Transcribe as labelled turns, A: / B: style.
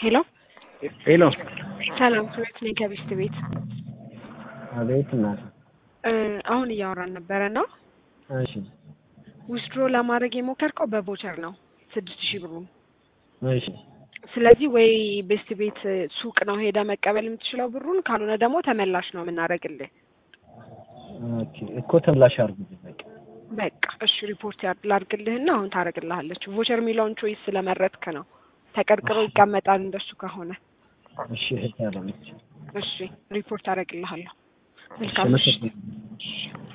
A: ሄሎ
B: ሄሎ
A: ሰላም ስቤት ነኝ ከቢስት ቤት
B: አቤት እናት
A: እ አሁን እያወራን ነበረ እና
B: እሺ
A: ዊዝድሮ ለማድረግ የሞከርከው በቮቸር ነው ስድስት ሺህ ብሩን
B: እሺ
A: ስለዚህ ወይ ቤስት ቤት ሱቅ ነው ሄደ መቀበል የምትችለው ብሩን ካልሆነ ደግሞ ተመላሽ ነው የምናደርግልህ
B: ኦኬ እኮ ተምላሽ አድርጉልኝ በቃ
A: በቃ እሺ ሪፖርት ያድ- ላድርግልህና አሁን ታደርግልሃለች ቮቸር የሚለውን ቾይስ ስለመረጥክ ነው ተቀርቅሮ ይቀመጣል እንደሱ ከሆነ
B: እሺ እህት ያለች
A: እሺ ሪፖርት አደርግልሃለሁ
B: እሺ
A: መልካም ምሽት
B: አመሰግናለሁ።